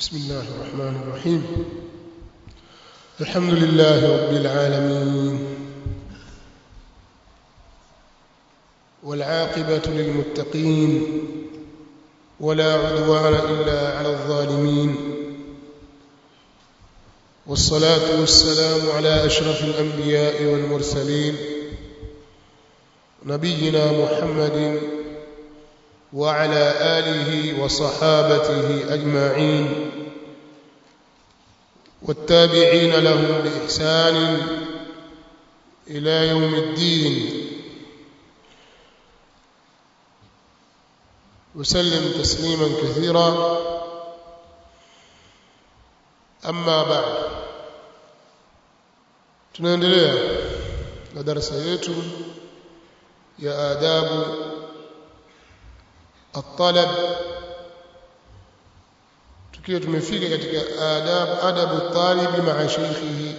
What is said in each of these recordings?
بسم الله الرحمن الرحيم الحمد لله رب العالمين والعاقبة للمتقين ولا عدوان إلا على الظالمين والصلاة والسلام على أشرف الأنبياء والمرسلين نبينا محمد وعلى آله وصحابته أجمعين والتابعين لهم بإحسان إلى يوم الدين وسلم تسليما كثيرا أما بعد tunaendelea na darasa yetu ya adabu الطلب tukiwa tumefika katika adab adabu talib ma'a shaykhihi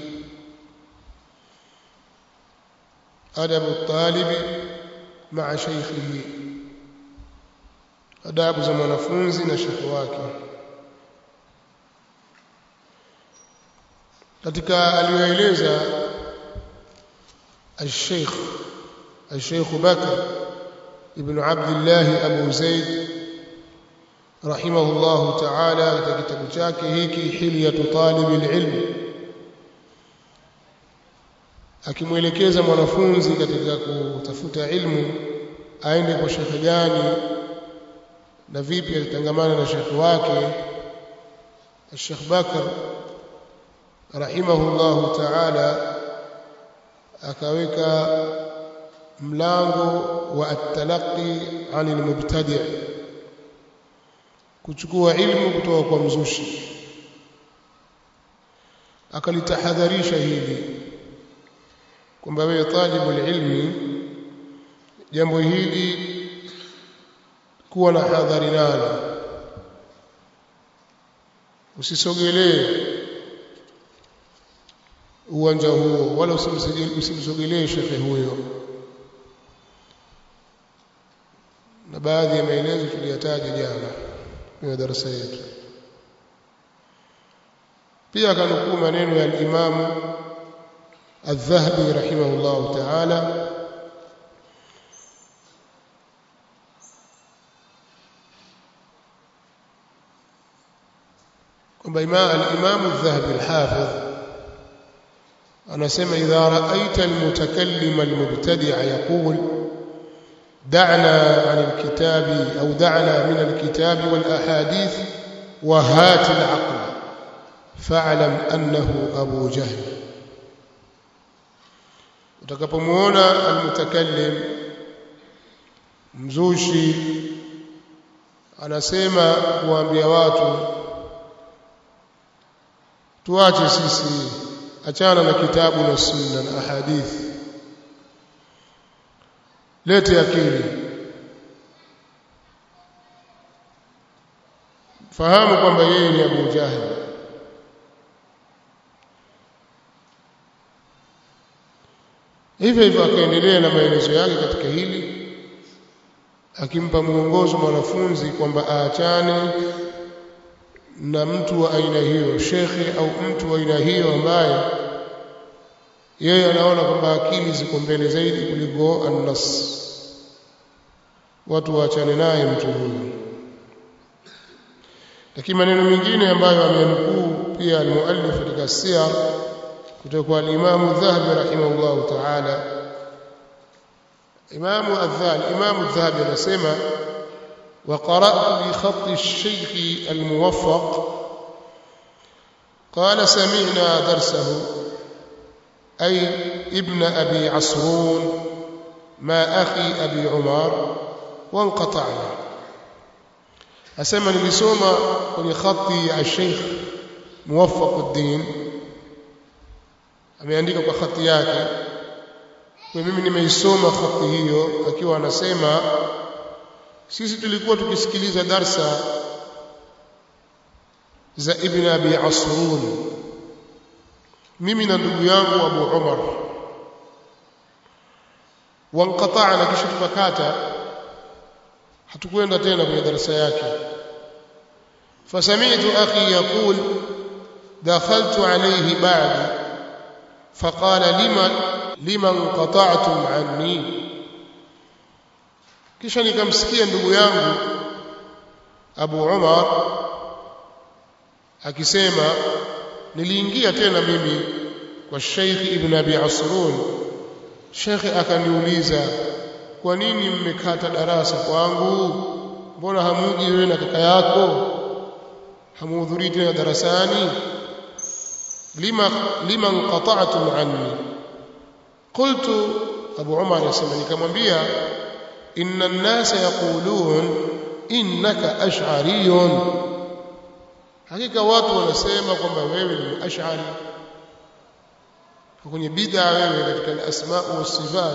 adabu talib ma'a shaykhihi adabu za mwanafunzi na shekhi wake katika aliyoeleza الشيخ الشيخ بكر ابن عبد الله أبو زيد رحمه الله تعالى katika kitabu chake hiki hilyatu talib alilm akimwelekeza mwanafunzi katika kutafuta ilmu aende kwa shekhe gani na vipi atatangamana na shekhe wake Sheikh Bakr rahimahullahu ta'ala akaweka mlango wa at-talaqi 'anil mubtadi' kuchukua ilmu kutoka kwa mzushi akalitahadharisha hili kwamba wewe talibu ilmi jambo hili kuwa na hadhari nalo usisogelee uwanja huo wala usimsogelee shekhe huyo na baadhi ya maelezo tuliyataja jana kwenye darasa yetu pia akanukuu maneno ya al-Imam Adh-Dhahabi rahimahullah ta'ala kwamba al-Imam Adh-Dhahabi al-Hafidh anasema idha ra'aita al-mutakallim al-mubtadi' yaqul دعنا عن الكتاب أو دعنا من الكتاب والأحاديث وهات العقل فاعلم أنه أبو جهل utakapomuona almutakallim mzushi anasema kuambia watu tuache sisi achana na kitabu na sunna na ahadithi lete akili fahamu kwamba yeye ni Abu Jahil hivyo hivyo akaendelea na maelezo yake katika hili akimpa mwongozo mwanafunzi kwamba aachane na mtu wa aina hiyo shekhe au mtu wa aina hiyo ambaye yeye anaona kwamba akili ziko mbele zaidi kuliko annas watu waachane naye mtu huyu lakini maneno mengine ambayo amenukuu pia almuallif katika siyar kutoka kwa al-Imam Dhahabi rahimahullah ta'ala Imam Adh-Dhahabi Imam Adh-Dhahabi anasema وقرأت بخط الشيخ الموفق قال سمعنا درسه أي ابن أبي عصرون ما أخي أبي عمر وانقطعنا أسمى nilisoma kwenye khati ya Sheikh Muwaffaq ameandika kwa khati yake kwa mimi nimeisoma khati hiyo akiwa anasema sisi tulikuwa tukisikiliza darsa za Ibn Abi Asrun mimi na ndugu yangu Abu Umar wanqata'na kisha tukakata hatukwenda tena kwenye darasa yake فسمعت أخي يقول دخلت عليه بعد فقال لمن لمن قطعتم عني kisha nikamsikia ndugu yangu Abu Umar akisema niliingia tena mimi kwa Sheikh Ibn Abi Asrun Sheikh akaniuliza kwa nini mmekata darasa kwangu mbona hamuji wewe na kaka yako hamuhudhurii tena darasani lima lima qata'tum anni qultu Abu Umar yasema nikamwambia inna an-nasa yaqulun innaka ash'ariyun hakika watu wanasema kwamba wewe ni ash'ari kwenye bid'a wewe katika al-asma' wa sifat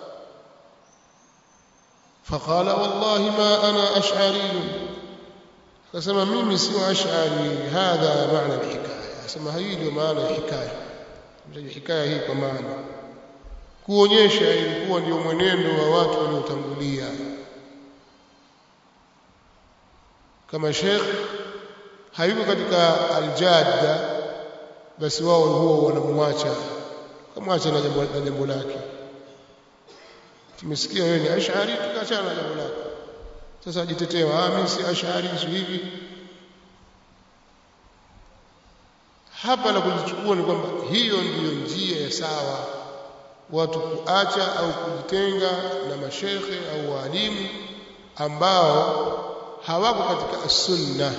فقال والله ما أنا أشعري فسمى ميمي سوى أشعري هذا معنى الحكاية سمى هيدي معنى الحكاية الحكاية هي كمعنى kuonyesha ilikuwa ndio mwenendo wa watu waliotangulia kama Sheikh hayuko katika aljadda basi wao huwa wanamwacha kamwacha na jambo na jambo lake tumesikia wewe ni ash'ari tukaachana na jambo lako sasa ajitetea ah mimi si ash'ari si hivi hapa la kulichukua ni kwamba hiyo ndiyo njia ya sawa watu kuacha au kujitenga na mashekhe au walimu ambao hawako katika sunna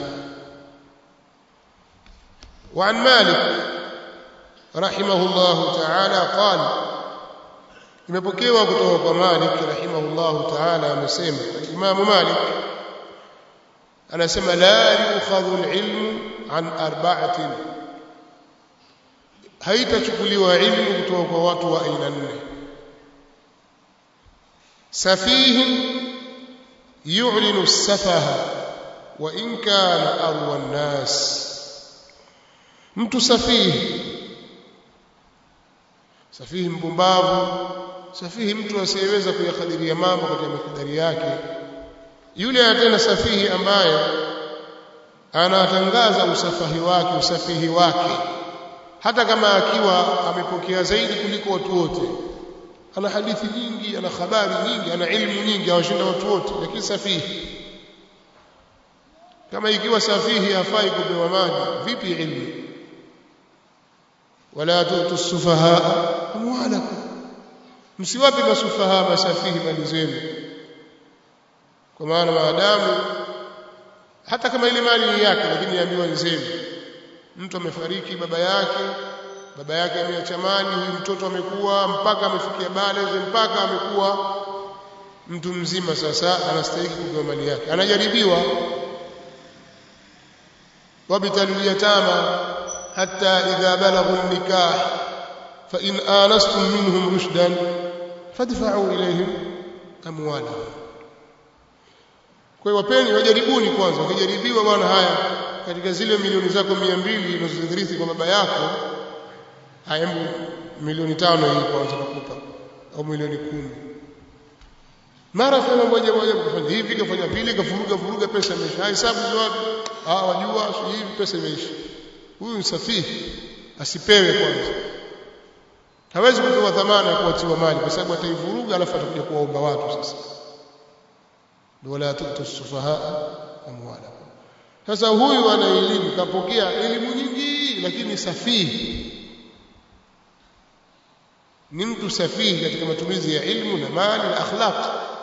وعن مالك رحمه الله تعالى قال imepokewa kutoka kwa Malik rahimahullahu ta'ala amesema Imam Malik anasema la yukhadhu al-ilmu an arba'atin haitachukuliwa ilmu kutoka kwa watu wa aina nne safihin yu'linu as-safaha wa in kana arwa an-nas mtu safihi safihi mpumbavu safihi mtu asiyeweza kuyakadiria mambo katika mikadari yake yule tena safihi ambaye anatangaza usafahi wake usafihi wake hata kama akiwa amepokea zaidi kuliko watu wote ana hadithi nyingi ana habari nyingi ana ilmu nyingi awashinda watu wote lakini safihi kama ikiwa safihi hafai kupewa maji vipi ilmu wala tutu sufaha amwalakum msiwape masufaha masafihi mali zenu kwa maana maadamu hata kama ile mali ni yake lakini yaambiwa ni zenu mtu amefariki baba yake baba yake ameacha mali huyu mtoto amekuwa mpaka amefikia baleghe mpaka amekuwa mtu mzima sasa anastahili kupewa mali yake anajaribiwa wabtalul yatama hatta idha balaghu nikah fa in anastum minhum rushdan fadfa'u ilayhim amwalahum kwa hiyo wapeni wajaribuni kwanza wakijaribiwa bwana haya katika zile milioni zako 200 unazozirithi kwa baba yako haya milioni tano hii kwanza nakupa au milioni kumi mara fanya moja moja kufanya hivi kafanya pili kafuruga furuga pesa imeisha hesabu ni wapi ah wajua si hivi pesa imeisha huyu msafihi asipewe kwanza hawezi kupewa dhamana ya kuachiwa mali kwa sababu ataivuruga alafu atakuja kuwaomba watu sasa wala tutu sufaha amwala sasa huyu ana elimu kapokea elimu nyingi lakini safihi ni mtu safihi katika matumizi ya ilmu na mali na akhlaq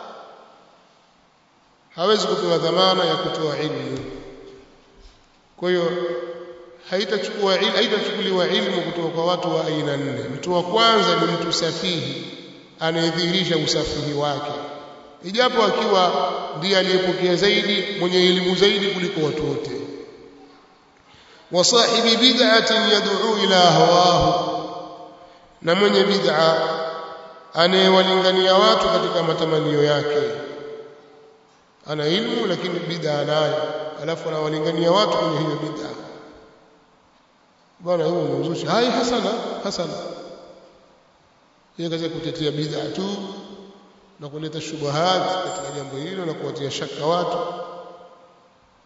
hawezi kupewa dhamana ya kutoa ilmu kwa hiyo haitachukua haitachukuliwa ilmu kutoka kwa watu wa aina nne mtu wa kwanza ni mtu safihi anayedhihirisha usafihi wake ijapo akiwa ndiye aliyepokea zaidi mwenye elimu zaidi kuliko watu wote wa sahibi bid'atin yad'u ila hawahu na mwenye bid'a anayewalingania watu katika matamanio yake ana ilmu lakini bid'a nayo alafu anawalingania watu kwenye hiyo bid'a bwana huyo unauzusha hai hasana hasana yeye kaza kutetea bid'a tu na kuleta shubuhat katika jambo hilo na kuwatia shaka watu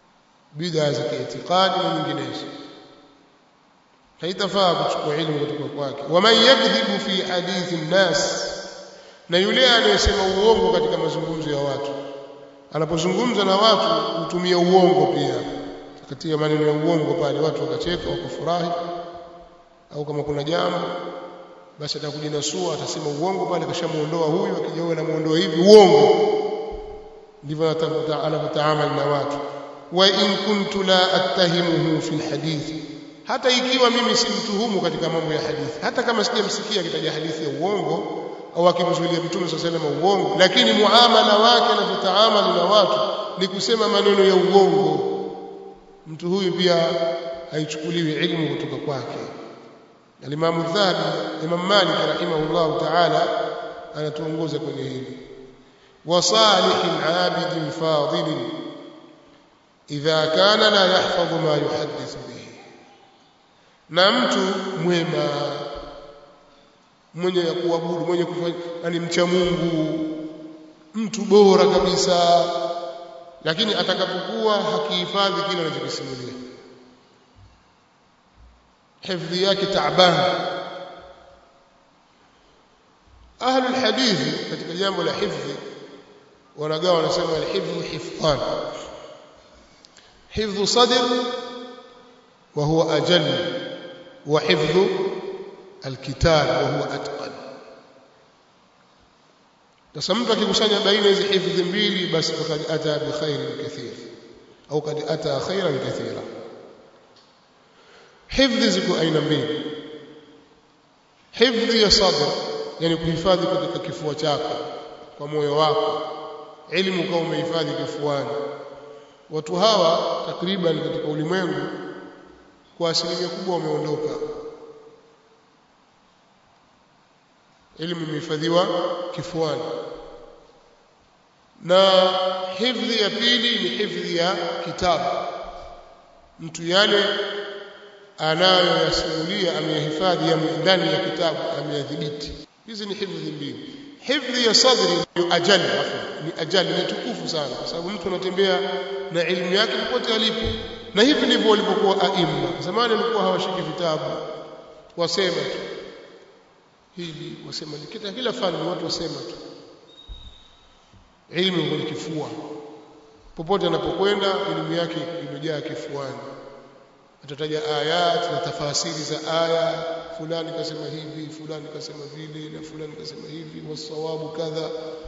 bid'a za kiitikadi na nyinginezo haitafaa kuchukua ilmu kutoka kwake waman yakdhibu fi hadithi nnas na yule anayesema uongo katika mazungumzo ya watu anapozungumza na watu hutumia uongo pia katika maneno ya uongo pale watu wakacheka wakafurahi au kama kuna jambo basi atakujinasua atasema uongo pale kashamuondoa huyu akija huyu anamuondoa hivi uongo ndivyo anavyotaamali na watu wa in kuntu la attahimuhu fi alhadithi hata ikiwa mimi simtuhumu katika mambo ya hadithi hata kama sijamsikia akitaja hadithi ya uongo au akimzuilia mtume swalla sallam uongo lakini muamala wake anavyotaamali na watu ni kusema maneno ya uongo mtu huyu pia haichukuliwi ilmu kutoka kwake Al-Imam Dhahabi Imam Malik rahimahullah ta'ala anatuongoza kwenye hili wa salihin abidin fadilin idha kana la yahfadhu ma yuhaddithu bihi na mtu mwema mwenye ya kuabudu mwenye kufanya yani mcha Mungu mtu bora kabisa lakini atakapokuwa hakihifadhi kile anachokisimulia hifdhi yake taaban ahli alhadithi katika jambo la hifdhi wanagawa wanasema alhifdhu hifdhan hifdhu sadr wa huwa ajal wa hifdhu alkitab wa huwa atqan sasa mtu akikusanya baina hizi hifdhi mbili basi fakad ata bi khairin kathir au kad ata khairan kathira hifdhi ziko aina mbili hifdhi ya sadr yani kuhifadhi katika kifua chako kwa moyo wako elimu kama umehifadhi kifuani watu hawa takriban katika ulimwengu kwa asilimia kubwa wameondoka elimu imehifadhiwa kifuani na hifdhi ya pili ni hifdhi ya kitabu mtu yale anayoyasimulia ameyahifadhi ndani ya kitabu ameyadhibiti hizi ni hifdhi mbili hifdhi ya sadri ni ajali ni ajali ni tukufu sana kwa sababu mtu anatembea na elimu yake popote alipo na hivi ndivyo walivyokuwa aima zamani walikuwa hawashiki vitabu wasema tu hili wasema kila kila fani watu wasema tu elimu kwenye kifua popote anapokwenda elimu yake imejaa kifuani atataja ayat na tafasiri za aya fulani kasema hivi fulani kasema vile na fulani kasema hivi wasawabu kadha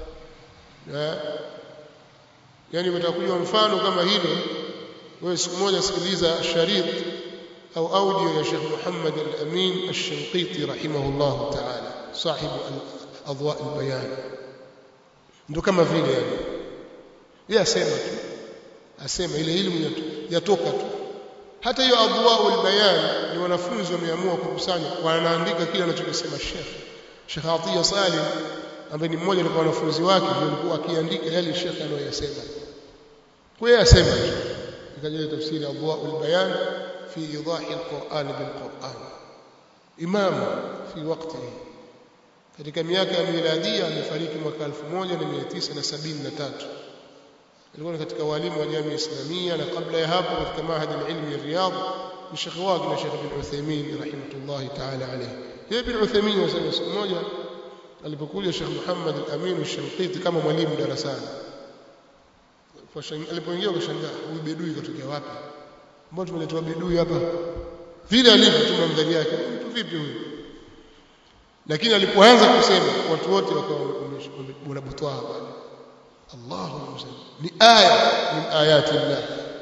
yani utakuja mfano kama hilo wewe siku moja sikiliza sharit au audio ya Sheikh Muhammad Al-Amin Ash-Shinqiti rahimahullah ta'ala sahibu adwa al-bayan ndio kama vile yani yeye asema tu asema ile elimu yatoka tu hata hiyo adwaul bayan ni wanafunzi wameamua kukusanya wanaandika kile anachokisema Sheikh Sheikh Atiya Salim ambaye ni mmoja wa wanafunzi wake ndio alikuwa akiandika yale Sheikh anayosema kwa hiyo asema tu ikaja tafsiri adwaul bayan fi idahi alquran bilquran imam fi waqtihi katika miaka ya miladia amefariki mwaka 1973 alikuwa katika walimu wa jamii islamia na kabla ya hapo katika mahadi alilmi ya Riyadh ni Sheikh wake na Sheikh bin Uthaymeen rahimahullah ta'ala alayhi yeye bin Uthaymeen wasema siku moja alipokuja Sheikh Muhammad al-Amin al-Shinqiti kama mwalimu darasani alipoingia akashangaa huyu bedui katokea wapi mbona tumeletewa bedui hapa vile alivyo tu mandhari yake mtu vipi huyu lakini alipoanza kusema watu wote wakawa wanabutwaa pale Allahu mzee ni aya min ayati Allah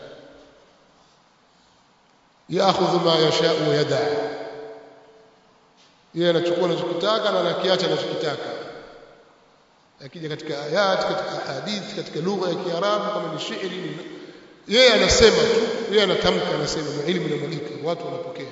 yaakhudhu ma yasha wa yada yeye anachukua anachokitaka na anakiacha anachokitaka akija katika ayat katika hadithi katika lugha ya Kiarabu kama ni shairi yeye anasema tu yeye anatamka anasema na elimu inamwagika watu wanapokea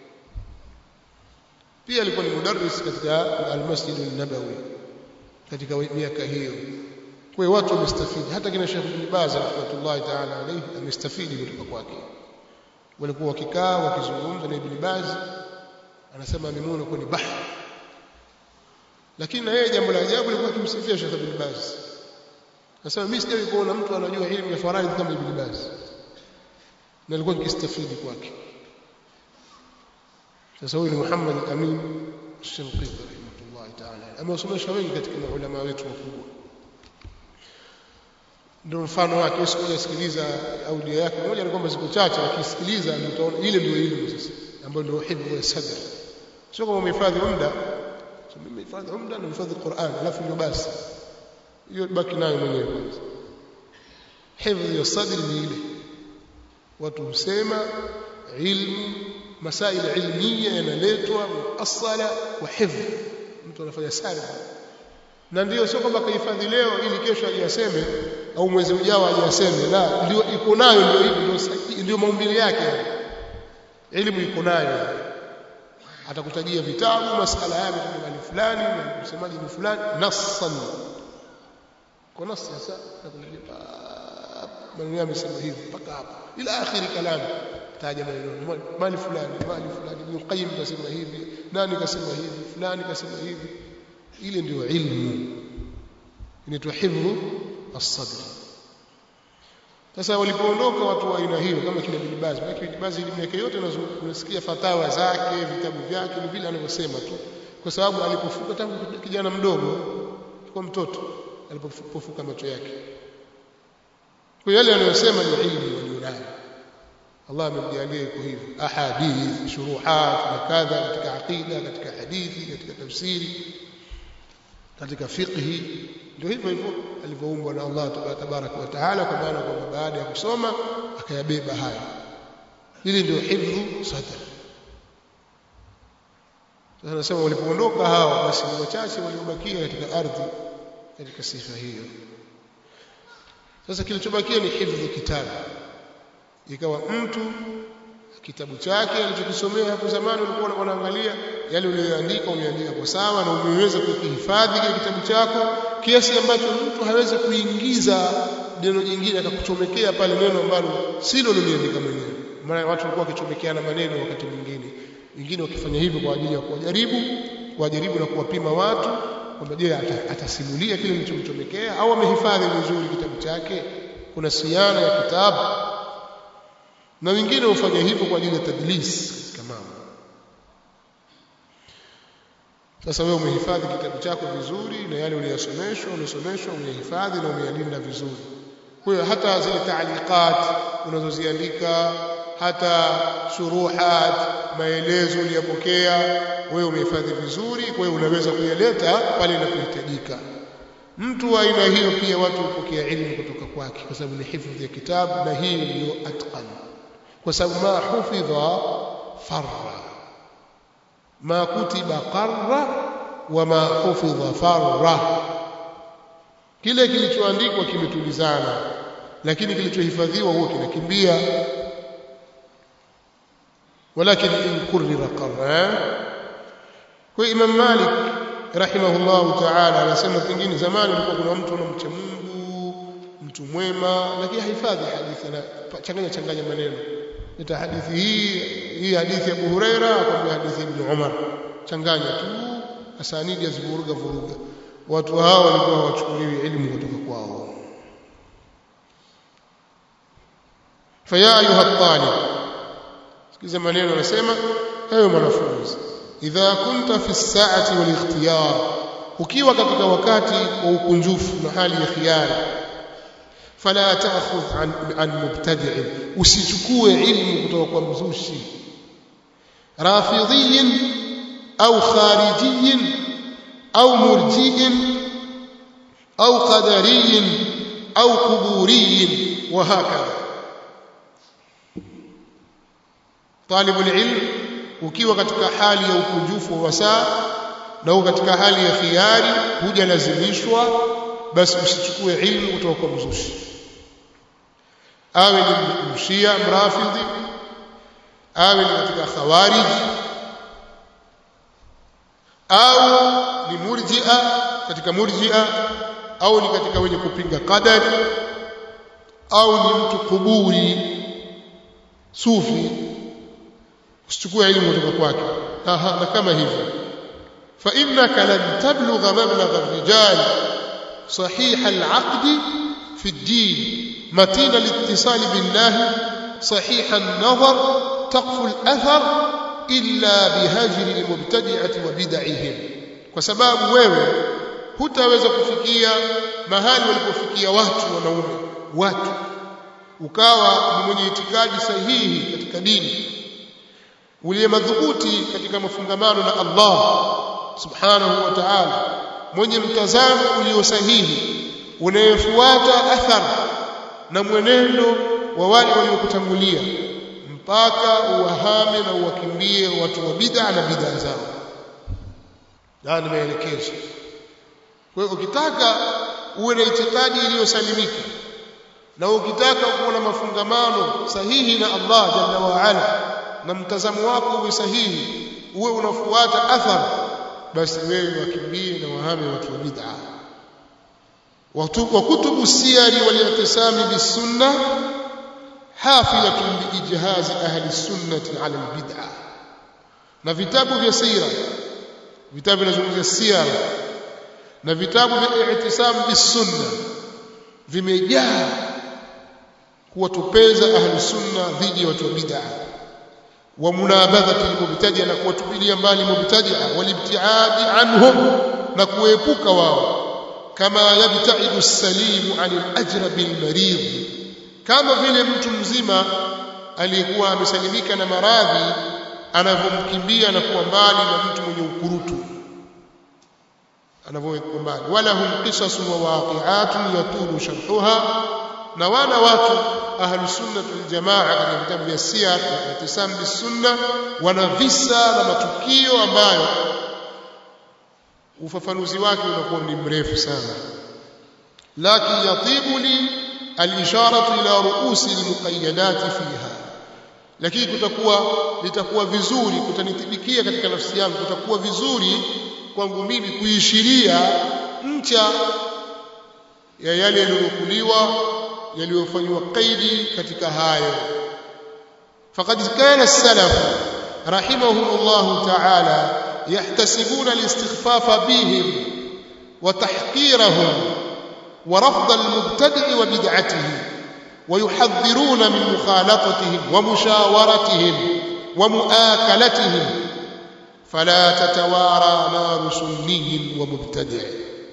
pia alikuwa ni mudarris katika al-Masjid an-Nabawi katika miaka hiyo kwa hiyo watu wamestafidi hata kina Sheikh Ibn Baz rahmatullahi ta'ala alayhi amestafidi kutoka kwake walikuwa wakikaa wakizungumza na Ibn Baz anasema amemuona kwa ni bahari lakini na yeye jambo la ajabu alikuwa akimsifia Sheikh Ibn Baz anasema mimi sijawahi kuona mtu anajua elimu ya faraidh kama Ibn Baz na alikuwa akistafidi kwake sasa huyu ni Muhammad Amin Shinqiti rahimahullah ta'ala amewasomesha wengi katika maulama wetu wakubwa ndio mfano wake siku moja sikiliza audio yake moja ni kwamba siku chache akisikiliza ndio utaona ile ndio elimu sasa ambayo ndio hifdhi ya sadr sio kama umehifadhi muda so mimi hifadhi muda na hifadhi Qur'an alafu ndio basi hiyo baki nayo mwenyewe kwanza hifdhi ya sadr ni ile watu husema ilmu masail ilmiya yanaletwa muasala wa hifdh mtu anafanya sarf na ndio sio kwamba kahifadhi leo ili kesho ajaseme au mwezi ujao ajaseme la ndio iko nayo ndio ndio ndio maumbile yake elimu iko nayo atakutajia vitabu masala haya mali fulani na msemaji ni fulani nassan kwa nasi sasa nakuja maneno yamesema hivi mpaka hapa ila akhiri kalamu taja maneno mali fulani mali fulani ibn qayyim kasema hivi nani kasema hivi fulani kasema hivi ile ndio ilmu inaitwa hifdhu as-sadr sasa walipoondoka watu wa aina hiyo kama kina Ibn Baz maana Ibn Baz elimu yake yote unasikia fatawa zake vitabu vyake ni vile anavyosema tu kwa sababu alipofuka tangu kijana mdogo kwa mtoto alipofuka macho yake kwa yale anayosema ni ilmu walionayo Allah amemjalia iko hivyo ahadith shuruhat na kadha katika aqida katika hadithi katika tafsiri katika fiqhi ndio hivyo hivyo alivyoumbwa na Allah tabaraka wa taala kwa maana kwamba baada ya kusoma akayabeba haya hili ndio hifdhu sadr sasa nasema walipoondoka hao basi ni wachache waliobakia katika ardhi katika sifa hiyo sasa kilichobakia ni hifdhu kitabu ikawa mtu kitabu chake alichokisomea hapo zamani ulikuwa unaangalia yale uliyoandika umeandika kwa sawa na umeweza kukihifadhi kile kitabu chako kiasi ambacho mtu hawezi kuingiza neno jingine akakuchomekea pale neno ambalo silo uliandika mwenyewe maana watu walikuwa wakichomekeana maneno wakati mwingine wengine wakifanya hivyo kwa ajili ya kuwajaribu kuwajaribu na kuwapima watu kwamba je atasimulia kile kilichomchomekea au amehifadhi vizuri kitabu chake kuna siana ya kitabu na wengine hufanya hivyo kwa ajili ya tadlis katika mambo sasa wewe umehifadhi kitabu chako vizuri na yale uliyosomeshwa uliosomeshwa umehifadhi na umeyalinda vizuri kwa hiyo hata zile taaliqat unazoziandika hata shuruhat maelezo uliyopokea wewe umehifadhi vizuri kwa hiyo unaweza kuyaleta pale inapohitajika mtu wa aina hiyo pia watu hupokea ilmu kutoka kwake kwa sababu ni hifadhi ya kitabu na hii ndio atqan kwa sababu ma hufidha farra ma kutiba qarra wa ma hufidha farra kile kilichoandikwa kimetulizana lakini kilichohifadhiwa huwa kinakimbia ولكن إن كرر قرر kwa Imam Malik rahimahullahu ta'ala anasema pengine zamani ulikuwa kuna mtu anamcha Mungu mtu mwema lakini hahifadhi hadithi na changanya changanya maneno ita hadithi hii hii hadithi ya Abu Huraira akwambia hadithi Ibn Umar changanya tu asanidi azivuruga vuruga watu hao walikuwa hawachukuliwi elimu kutoka kwao faya ayuha talib sikiza maneno anasema ewe mwanafunzi idha kunta fi saati wal ikhtiyar ukiwa katika wakati wa ukunjufu na hali ya khiari fala ta'khudh an, an mubtadi' usichukue ilmu kutoka kwa mzushi rafidhiyin au kharijiyin au murji'in au qadariyin au quburiyin wa hakadha طالب العلم ukiwa katika hali ya ukunjufu wa saa na uko katika hali ya khiari hujalazimishwa basi usichukue ilmu kutoka kwa mzushi awe ni mshia mrafidhi awe ni katika khawarij au ni murjia katika murjia au ni katika wenye kupinga qadari au ni mtu kuburi sufi usichukue elimu kutoka kwake na kama hivyo fa innaka lan tablugha mablagha ar-rijal sahih al-aqd fi ad-din matin al-ittisal billah صحيح النظر تقف الأثر إلا بهجر المبتدعة وبدعهم وسباب wewe hutaweza kufikia mahali walipofikia watu wanaume watu ukawa ni mwenye itikadi sahihi katika dini uliye madhubuti katika mafungamano na Allah subhanahu wa ta'ala mwenye mtazamo ulio sahihi unayefuata athar na mwenendo wa wale waliokutangulia mpaka uwahame na uwakimbie watu wa bid'a na bid'a zao na ni maelekezo kwa hiyo ukitaka uwe na itikadi iliyosalimika na ukitaka kuwa na mafungamano sahihi na Allah jalla wa ala na mtazamo wako uwe sahihi uwe unafuata athar basi wewe wakimbie na wahame watu wa bid'a وكتب السير والاعتصام بالسنة حافلة بإجهاز أهل السنة على البدعة na vitabu vya sira vitabu vinazungumzia sira na vitabu vya i'tisam bisunna vimejaa kuwatupeza ahli sunna dhidi ya watu wa bid'a wa munabadhati mubtadi'a na kuwatupilia mbali mubtadi'a walibtiadi anhum na kuepuka wao kama yabtaidu salimu anil ajrabi almarid kama vile mtu mzima aliyekuwa amesalimika na maradhi anavyomkimbia na kuwa mbali na mtu mwenye ukurutu anavyokuwa mbali wala hum qisasun wa waqi'atun yatulu sharhuha na wana watu ahlus sunnah wal jamaa katika vitabu vya siyar na itisam bis sunna wana visa na matukio ambayo ufafanuzi wake unakuwa ni mrefu sana lakin yatibu li al-isharatu ila ru'usi al-muqayyadat fiha lakini kutakuwa litakuwa vizuri kutanithibikia katika nafsi yangu kutakuwa vizuri kwangu mimi kuishiria ncha ya yale yaliyokuliwa yaliyofanywa kaidi katika hayo faqad kana as-salaf rahimahumullah ta'ala يحتسبون الاستخفاف بهم وتحقيرهم ورفض المبتدع وبدعته ويحذرون من مخالطتهم ومشاورتهم ومؤاكلتهم فلا تتوارى نار سني ومبتدع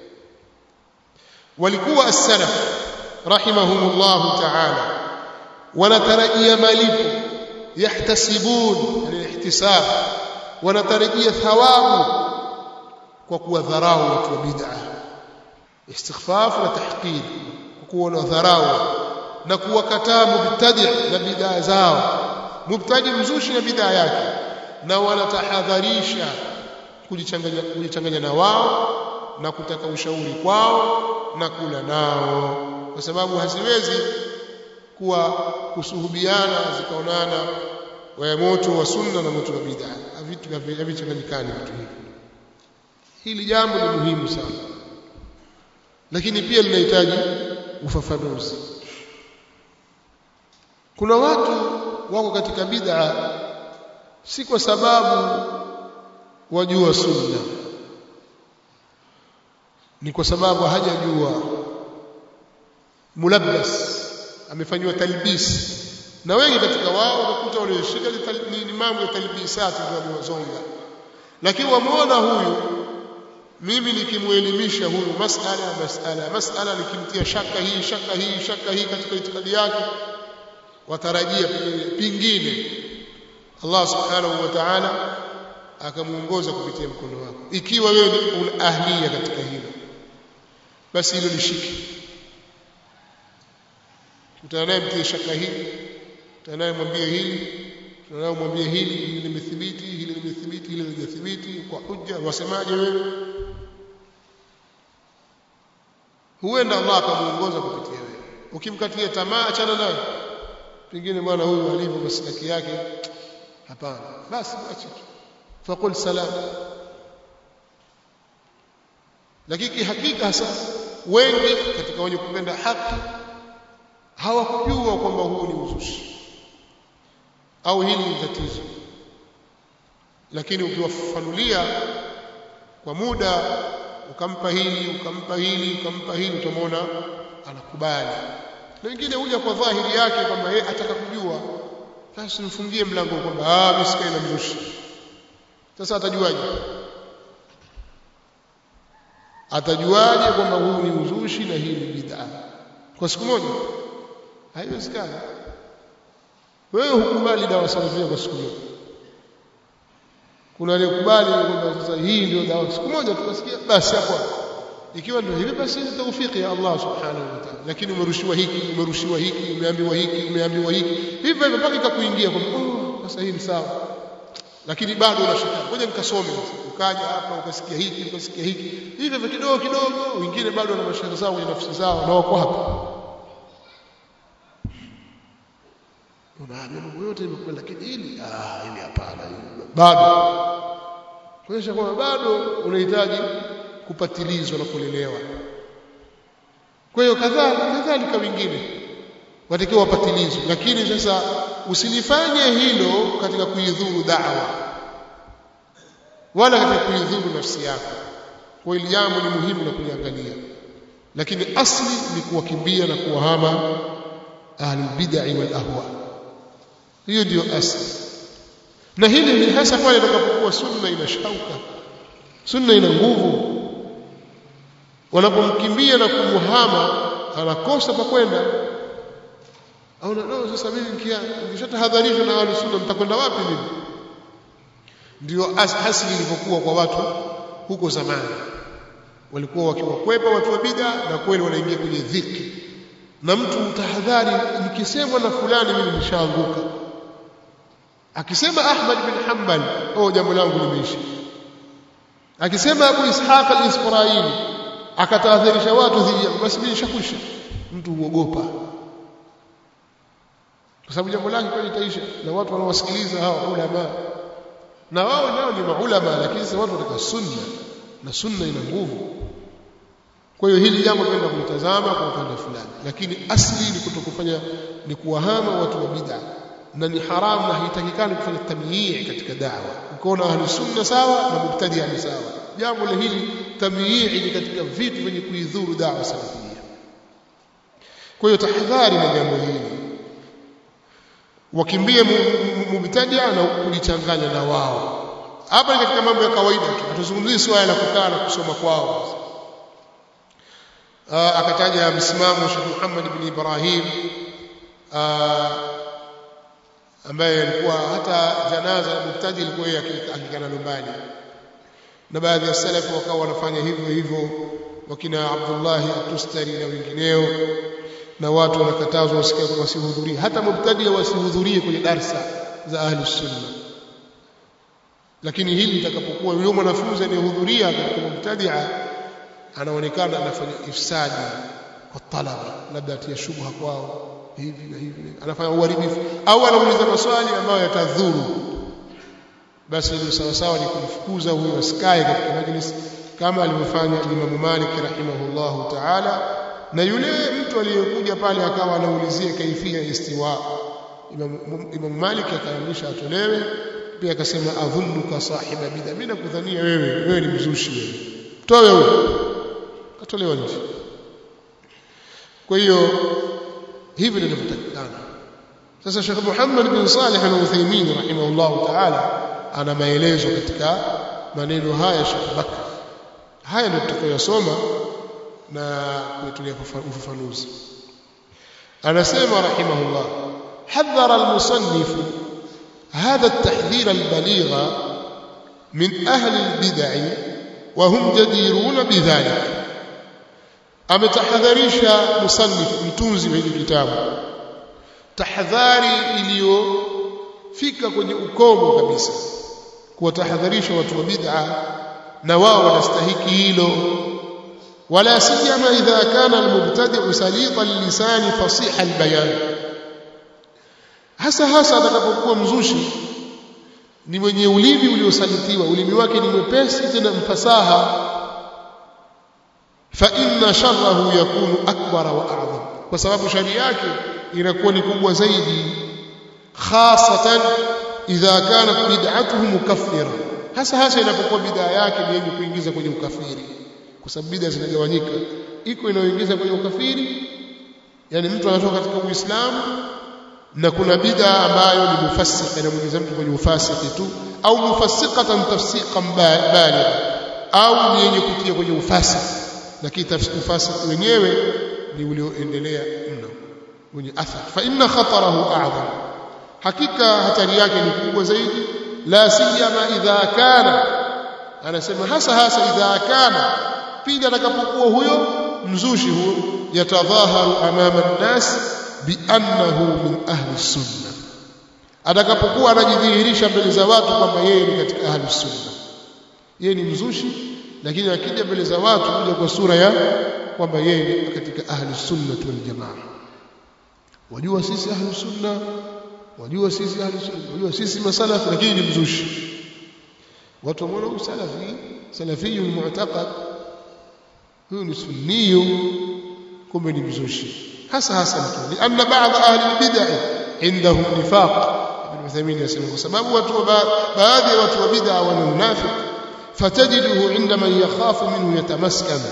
ولكوا السلف رحمهم الله تعالى ونترجي مالك يحتسبون يعني الاحتساب wanatarajia thawabu kwa kuwadharau watu wa bid'a istighfaf na tahqir kwa kuona dharau na kuwakataa mubtadi na bid'a zao mubtadi mzushi na bid'a yake na wanatahadharisha kujichanganya kujichanganya na wao na kutaka ushauri kwao na kula nao kwa sababu haziwezi kuwa kusuhubiana zikaonana wa moto wa sunna na moto wa bid'a vitu havichanganyikani vitu hivi hili jambo ni muhimu sana lakini pia linahitaji ufafanuzi kuna watu wako katika bid'a si kwa sababu wajua sunna ni kwa sababu hajajua mulabbas amefanywa talbis na wengi katika wao utakuta walioshika ni mambo ya talbisati ndio wamewazonga lakini wamuona huyu mimi nikimuelimisha huyu masala masala masala nikimtia shaka hii shaka hii shaka hii katika itikadi yake watarajia pingine Allah subhanahu wa ta'ala akamuongoza kupitia mkono wako ikiwa wewe una ahlia katika hilo basi hilo lishike utanaye mtie shaka hii utanaye mwambie hili utanaye mwambie hili hili limethibiti hili limethibiti hili halijathibiti kwa hujja wasemaje wewe huenda Allah akamuongoza kupitia wewe ukimkatia tamaa achana naye pengine bwana huyu alivyo maslaki yake hapana basi acha faqul salam lakini hakika hasa wengi katika wenye kupenda haki hawakujua kwamba huu ni uzushi au hili ni tatizo lakini ukiwafafanulia kwa muda ukampa hili ukampa hili ukampa hili utamwona anakubali na wengine huja kwa dhahiri yake kwamba yeye ataka kujua basi mfungie mlango kwamba ah mimi sikai na mzushi sasa atajuaje atajuaje kwamba huu ni uzushi na hii ni bid'a kwa siku moja haiwezekani wewe hukubali dawa salafia kwa siku moja kuna aliyekubali kwamba sasa hii ndio dawa siku moja tukasikia basi hapo ikiwa ndio hivi basi ni tawfiki ya Allah subhanahu wa ta'ala lakini umerushiwa hiki umerushiwa hiki umeambiwa hiki umeambiwa hiki hivyo hivyo mpaka ikakuingia kwamba oh sasa hii ni sawa lakini bado unashika ngoja nikasome ukaja hapa ukasikia hiki ukasikia hiki hivyo hivyo kidogo kidogo wengine bado wana mashaka zao kwenye nafsi zao na wako hapa unaambia mambo yote imekuwa lakini hili ah hili hapana bado kuonyesha kwamba bado unahitaji kupatilizwa na kulelewa kwa hiyo kadhalika kadhalika wengine watakiwa wapatilizwe lakini sasa usilifanye hilo katika kuidhuru da'wa wala katika kuidhuru nafsi yako kwa hili jambo ni muhimu la kuliangalia lakini asli ni kuwakimbia na kuwahama ahlul bid'ah wal ahwa hiyo ndio asli na hili ni hasa pale itakapokuwa sunna ina shauka sunna ina nguvu wanapomkimbia na kumuhama anakosa pa kwenda au no, sasa mimi nikishatahadharishwa na ahli sunna mtakwenda wapi mimi ndio asili ilivyokuwa kwa watu huko zamani walikuwa wakiwakwepa watu wa bid'a na kweli wanaingia kwenye dhiki na mtu mtahadhari nikisemwa na fulani mimi nishaanguka akisema Ahmad bin Hanbal oh jambo langu limeisha akisema Abu Ishaq al-Isfaraili akatahadharisha watu dhidi ya basi mimi nishakwisha mtu huogopa kwa sababu jambo lake kweli litaisha na watu wanaowasikiliza hawa ulama na wao nao ni maulama lakini sasa watu wataka sunna na sunna ina nguvu kwa hiyo hili jambo tunaenda kulitazama kwa upande fulani lakini asli ni kutokufanya ni kuwahama watu wa bid'a na ni haramu na haitakikani kufanya tamyii katika da'wa ukaona ahli sunna sawa na mubtadi ni sawa jambo la hili tamyii ni katika vitu vyenye kuidhuru da'wa salafia kwa hiyo tahadhari na jambo hili wakimbie mubtadia na kulichanganya na wao hapa ni katika mambo ya kawaida tu hatuzungumzii swala la kukaa na kusoma kwao akataja msimamo Sheikh Muhammad ibn Ibrahim ambaye alikuwa hata janaza la mubtadi ilikuwa akikana nyumbani na baadhi ya salafu wakawa wanafanya hivyo hivyo wakina Abdullah at-Tustari na wengineo na watu wanakatazwa wasikae wasihudhurie hata mubtadi wasihudhurie kwenye darsa za ahli sunna lakini hili litakapokuwa yule mwanafunzi anayehudhuria katika mubtadia anaonekana anafanya ifsadi kwa talaba labda atia shubha kwao hivi na hivi anafanya uharibifu au anauliza maswali ambayo yatadhuru basi ndio sawa sawa ni kumfukuza huyo asikae katika majlis kama alivyofanya Imam Malik rahimahullahu ta'ala na yule mtu aliyekuja pale akawa anaulizia kaifia istiwa Imam, Imam Malik akaamrisha atolewe pia akasema adhunnuka sahiba bid'a mimi nakudhania wewe wewe ni mzushi wewe toa huyo atolewa nje kwa hiyo hivi ndivyo inatakikana sasa Sheikh Muhammad bin Salih al-Uthaymeen rahimahullah ta'ala ana maelezo katika maneno haya Sheikh Bakr haya ndio tutakayosoma na kuitulia ufafanuzi anasema rahimahullah حذر المصنف هذا التحذير البليغ من أهل البدع وهم جديرون بذلك ametahadharisha musannif mtunzi wa hili kitabu tahadhari iliyofika kwenye ukomo kabisa kuwatahadharisha watu wa bid'a na wao wanastahiki hilo wala siyama idha kana almubtadi'u salita lisani fasiha albayan hasa hasa atakapokuwa mzushi ni mwenye ulimi uliosalitiwa ulimi wake ni mwepesi tena mfasaha fa inna sharrahu yakunu akbara wa a'zam kwa sababu shari yake inakuwa ni kubwa zaidi khasatan idha kanat bid'atuhu mukaffira hasa hasa inapokuwa bid'a yake ni yenye kuingiza kwenye ukafiri kwa sababu bid'a zinagawanyika iko inayoingiza kwenye ukafiri yani mtu anatoka katika uislamu na kuna bid'a ambayo ni mufassika inamuingiza mtu kwenye ufasiki tu au mufassiqatan tafsiqan baligha au ni yenye kutia kwenye ufasiki lakini ufasiki wenyewe ni ulioendelea mno wenye athar fa inna khatarahu a'zam hakika hatari yake ni kubwa zaidi la siyama idha kana anasema hasa hasa idha kana pindi atakapokuwa huyo mzushi huyo yatadhaharu amama an-nas biannahu min ahli sunna atakapokuwa anajidhihirisha mbele za watu kwamba yeye ni katika ahli sunna yeye ni mzushi lakini akija mbele za watu kuja kwa sura ya kwamba yeye ni katika ahli sunna wal jamaa wajua sisi ahli sunna wajua sisi ahli sunna wajua sisi masalafi lakini ni mzushi watu wameona huyu salafi salafiyun mu'taqad huyu ni sunniyu kumbe ni mzushi hasa hasa mtu lianna baadhi ahli albid'ah indahum nifaq ibn Uthaymeen yasema kwa sababu watu baadhi ya watu wa bid'a wana unafiki fatajiduhu inda man yakhafu minhu yatamaskan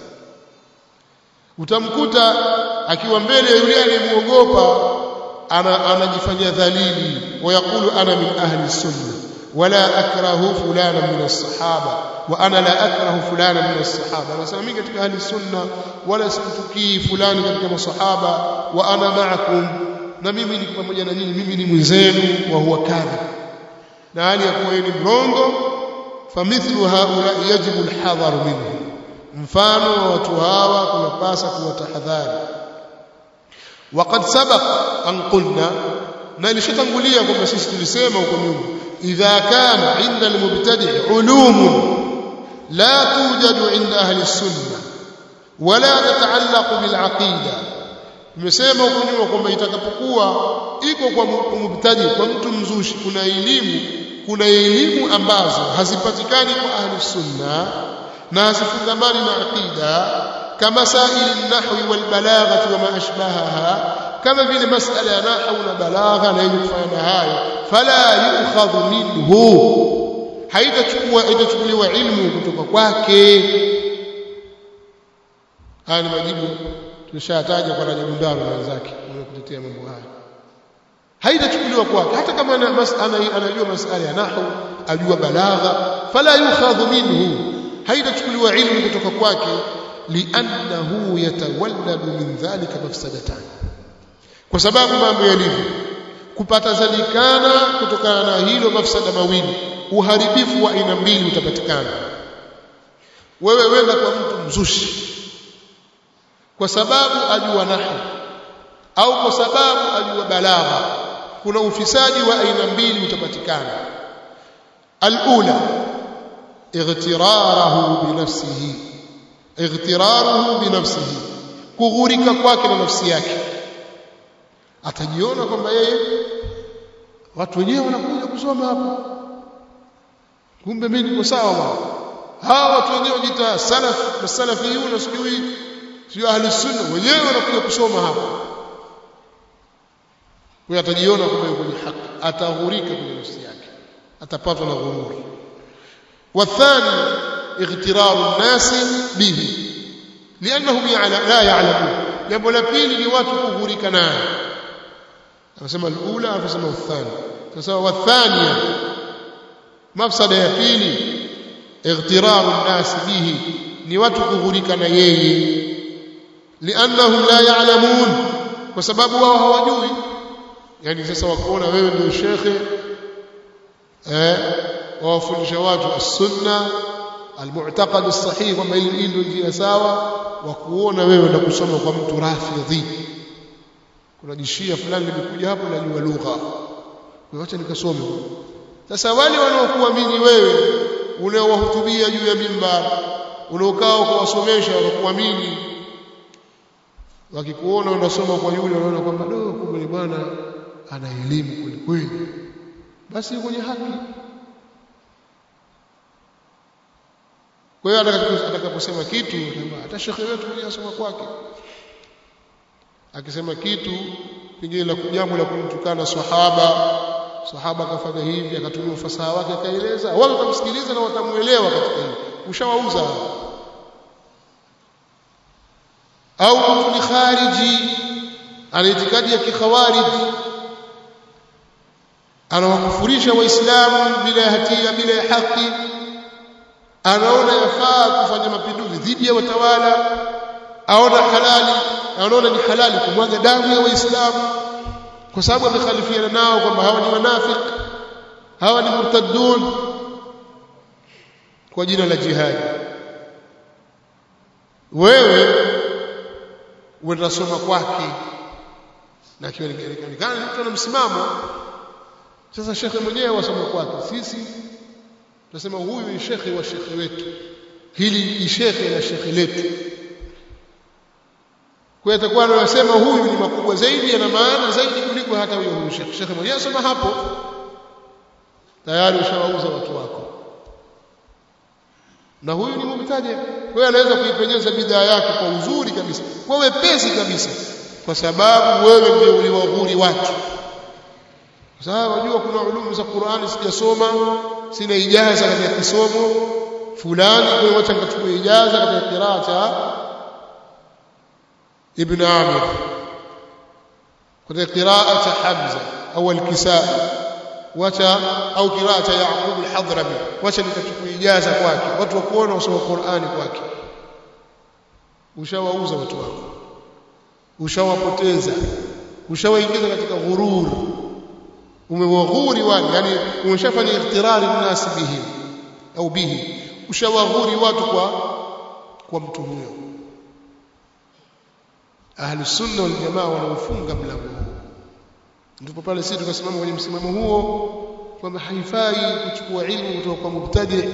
utamkuta akiwa mbele ya yule aliyemuogopa anajifanyia dhalili wayakulu ana min ahli sunna wala akrahu fulana min as-sahaba wa ana la akrahu fulana min as-sahaba anasema mimi katika ahli sunna wala simtukii fulani katika masahaba wa ana ma'akum na mimi ni pamoja na nyinyi mimi ni mwenzenu wa huwa kadha na hali ya kuwa ni mrongo famithlu haula yajibu alhadhar minhu mfano wa watu hawa kunapasa kuwatahadhari وقد سبق أن قلنا na ilishatangulia kwamba sisi tulisema huko nyuma idha kana inda almubtadi' ulum la tujadu inda ahli sunna wala tataallaq bil aqida nimesema huko nyuma kwamba itakapokuwa iko kwa mubtadi kwa mtu mzushi kuna elimu kuna elimu ambazo hazipatikani kwa ahli sunna na hazifungamani na aqida kama saili nahwi wal balaghati wa ma ashbahaha kama vile masala ya nahwu na balagha na yenye kufanya na hayo fala yukhadhu minhu haitachukua itachukuliwa ilmu kutoka kwake haya ni majibu tulishataja kwa Rajabu Ndaro na wenzake wanakutetea mambo haya haitachukuliwa kwake hata kama ana masala anajua masala ya nahwu ajua balagha fala yukhadhu minhu haitachukuliwa ilmu kutoka kwake li'annahu yatawalladu min dhalika mafsadatan kwa sababu mambo yalivyo kupata zalikana kutokana na hilo mafsada mawili uharibifu wa aina mbili utapatikana wewe wenda kwa mtu mzushi kwa sababu ajua nahwu au kwa sababu ajua balagha kuna ufisadi wa aina mbili utapatikana alula ightiraruhu binafsihi ightiraruhu binafsihi kughurika kwake na nafsi yake atajiona kwamba yeye watu wenyewe wanakuja kusoma hapa kumbe mimi niko sawa bwana hawa watu wenyewe wajiita salaf na salafiyun sijui sio ahli sunna wenyewe wanakuja kusoma hapa kwa atajiona kwamba yuko kwenye haki ataghurika kwenye nafsi yake atapatwa na ghururi والثاني اغترار الناس به لانهم لا يعلمون jambo la pili ni watu kughurika naye anasema alula anasema uthani sasa wathania mafsada ya pili ightiraru nnas bihi ni watu kughurika na yeye liannahum la ya'lamun kwa sababu wao hawajui yani sasa wakuona wewe ndio shekhe eh wawafundisha watu as-sunna al-mu'taqad as-sahih kwamba hili ndio njia sawa wa kuona wewe na kusoma kwa mtu rafidhi kuna jishia fulani limekuja hapo najua lugha kwa acha nikasome sasa wale wanaokuamini wewe unaowahutubia juu ya mimbar unaokaa kuwasomesha wanakuamini wakikuona unasoma kwa yule wanaona kwamba do kumbe ni bwana ana elimu kweli kweli basi kwenye haki kwa hiyo atakaposema kitu hata shekhe wetu mwenyewe asoma kwake akisema kitu pengine la jambo la kumtukana sahaba sahaba akafanya hivi akatumia ufasaha wake akaeleza wao watamsikiliza na watamuelewa katika hili ushawauza au mtu ni khariji ana itikadi ya kikhawariji anawakufurisha waislamu bila ya hatia bila ya haki anaona yafaa kufanya mapinduzi dhidi ya watawala aona halali anaona ni halali kumwaga damu ya waislamu kwa sababu amekhalifiana nao kwamba hawa ni wanafik hawa ni murtaddun kwa jina la jihadi wewe unasoma kwake na kionekana mtu ana msimamo sasa shekhe mwenyewe wasoma kwake sisi tunasema huyu ni shekhe wa shekhe wetu hili ni shekhe la shekhe letu kwa hiyo atakuwa anasema huyu ni makubwa zaidi yana maana zaidi kuliko hata huyo huyu shekhe shekhe mwenyewe asoma hapo tayari ushawauza watu wako na huyu ni mubtaji wewe anaweza kuipenyeza bidhaa yake kwa uzuri kabisa kwa wepesi kabisa kwa sababu wewe ndio uliwaghuri watu kwa sababu unajua kuna ulumu za Qur'ani sijasoma sina ijaza katika kisomo fulani kwa hiyo acha nikachukua ijaza katika qiraa cha Ibn Amir katika qiraa cha Hamza au al-Kisai wacha au qiraa cha Yaqub al-Hadrami wacha nikachukua ijaza kwake watu wakuona usoma Qur'ani kwake ushawauza watu wako ushawapoteza ushawaingiza katika ghurur umewaghuri wale yani umeshafanya iftirari nasi bihi au bihi ushawaghuri watu kwa kwa mtu huyo ahli sunna wal jamaa wanaofunga mlango huu ndipo pale sisi tukasimama kwenye msimamo huo kwamba haifai kuchukua ilmu kutoka kwa mubtadi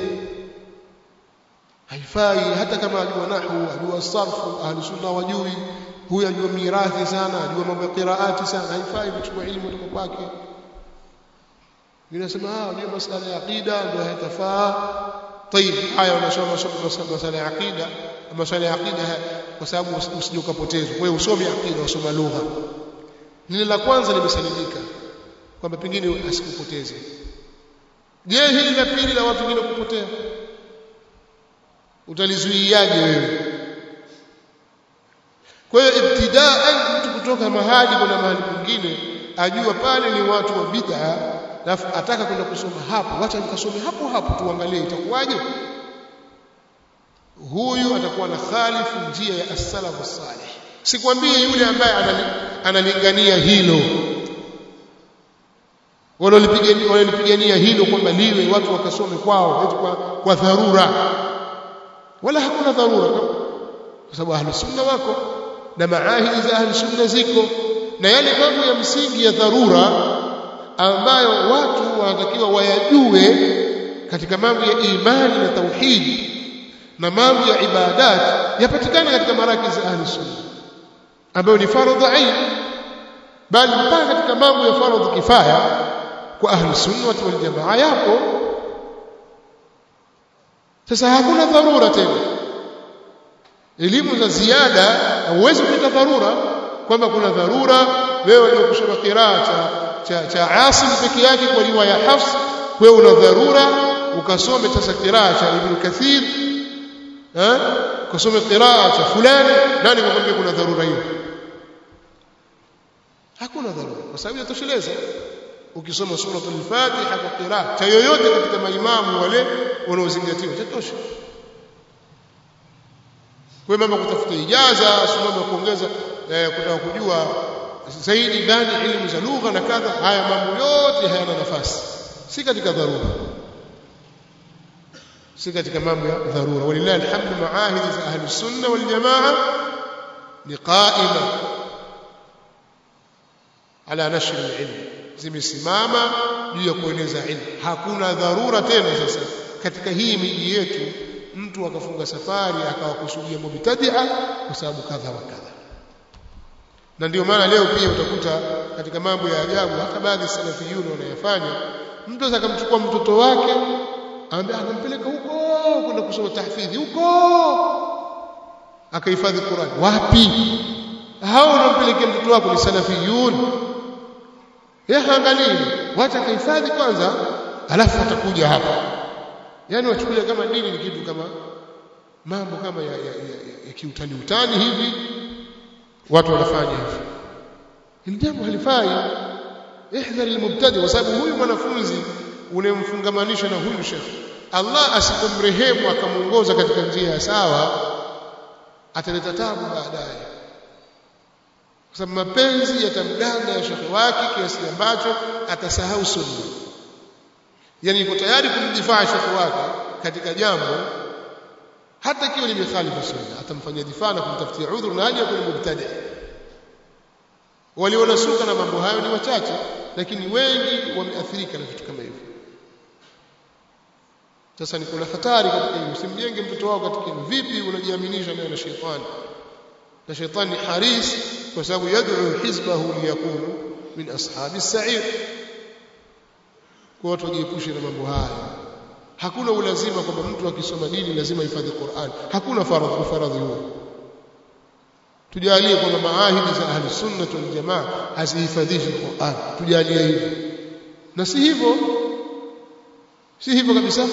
haifai hata kama ajua nahwu ajua sarfu ahli sunna wajui huyu ajua mirathi sana ajua mambo ya qiraati sana haifai kuchukua ilmu kutoka kwake ninasema ah unajua masuala ya aqida ndio hayatafaa طيب haya unasoma masuala ya aqida masuala ya aqida kwa sababu usije ukapotezwa wewe usome aqida usome lugha lile la kwanza limesalimika kwamba pengine asikupoteze je hili la pili la watu wengine kupotea utalizuiaje wewe kwa hiyo ibtidaan mtu kutoka mahali kwenda mahali kwingine ajua pale ni watu wa bid'a alafu ataka kwenda kusoma hapo wacha nikasome hapo hapo tuangalie itakuwaje huyu atakuwa na khalifu njia ya as-salafu salih sikwambie yule ambaye analingania hilo walolipigania hilo kwamba liwe watu wakasome kwao eti kwa, kwa dharura wala hakuna dharura kwa sababu ahli sunna wako na maahidi za ahli sunna ziko na yale mambo ya msingi ya dharura ambayo watu wanatakiwa wayajue katika mambo ya imani na tauhidi na mambo ya ibadat yapatikana katika maraki za ahli sunna ambayo ni faradhi ain bali mpaka katika mambo ya faradhi kifaya kwa ahli sunna wal jamaa yapo sasa hakuna dharura tena elimu za ziada hauwezi kuleta dharura kwamba kuna dharura wewe ndio kusoma qiraa cha cha, cha Asim peke yake kwa riwaya Hafs wewe una dharura ukasome sasa qiraa cha Ibn Kathir eh ukasome qiraa cha fulani nani kakwambia kuna dharura hiyo hakuna dharura kwa sababu yatosheleza ukisoma suratul Fatiha kwa qiraa cha yoyote katika maimamu wale wanaozingatiwa tatosha kwa mambo kutafuta ijaza sababu ya kuongeza eh, kutaka kujua zaidi ndani elimu za lugha na kadha haya mambo yote hayana nafasi si katika dharura si katika mambo ya dharura walillahi alhamdu maahidi za ahli sunna wal jamaa ni qaima ala nashr alilm zimesimama juu ya kueneza ilmu hakuna dharura tena sasa katika hii miji yetu mtu akafunga safari akawakusudia mubtadia kwa sababu kadha wa kadha na ndio maana leo pia utakuta katika mambo ya ajabu hata baadhi salafiyuni wanayafanya mtu akamchukua mtoto wake ambaye anampeleka huko kwenda kusoma tahfidhi huko akahifadhi Qur'an wapi hao unampelekea mtoto wako ni salafiyun yeye angalie wacha kahifadhi kwanza alafu atakuja hapa yani wachukulia kama dini ni kitu kama mambo kama ya, ya, ya, ya kiutani utani hivi watu wanafanya hivi hili jambo halifai ihdhar almubtadi kwa sababu huyu mwanafunzi unemfungamanisha na huyu shekhi Allah asipomrehemu akamuongoza katika njia ya sawa ataleta tabu baadaye kwa sababu mapenzi yatamganda ya shekhi wake kiasi ambacho atasahau sunna yani yuko tayari kumdifaa shekhi wake katika jambo hata ikiwa limekhalifu sunna atamfanyia difaa na kumtafutia udhuru na haja kwenye mubtadi walionasuka na mambo hayo ni wachache lakini wengi wameathirika na vitu kama hivyo sasa ni kuna hatari katika hilo usimjenge mtoto wako katika hilo vipi unajiaminisha naye na shetani na shetani ni haris kwa sababu yad'u hizbahu liyakunu min ashabi as-sa'ir kwa watu wajiepushe na mambo haya hakuna ulazima kwamba mtu akisoma dini lazima hifadhi Qur'an hakuna faradhi faradhi huo tujalie kwamba maahidi za ahli sunna wal jamaa hazihifadhishi Qur'an tujalie hivyo na si hivyo si hivyo kabisa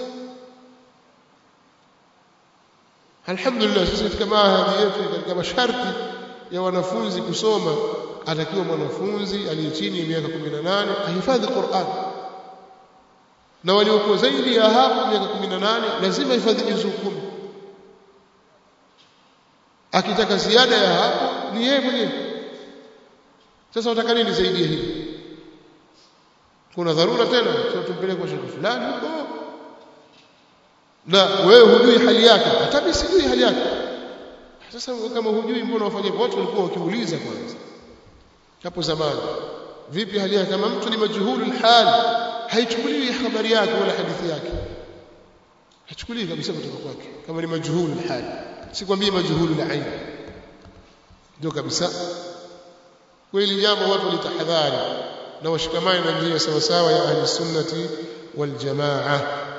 alhamdulillah sisi katika maahadi yetu katika masharti ya wanafunzi kusoma atakiwa mwanafunzi aliye chini ya miaka 18 ahifadhi Qur'an na waliokuwa zaidi ya hapo miaka 18 lazima hifadhi juzuu kumi akitaka ziada ya hapo ni yeye mwenyewe sasa wataka nini zaidi ya hili kuna dharura tena sio tumpeleke kwa shekhi fulani huko na wewe hujui hali yake hata mimi sijui hali yake sasa kama hujui mbona wafanye watu walikuwa wakiuliza kwanza hapo zamani vipi hali yake kama mtu ni majhulul hal haichukuliwi habari yake wala hadithi yake haichukuliwi kabisa kutoka kwake kama ni majhulul hal sikwambii majhulul ain ndio kabisa kweli jambo watu litahadhari na washikamane na njia sawa sawa ya ahli sunnati wal jamaa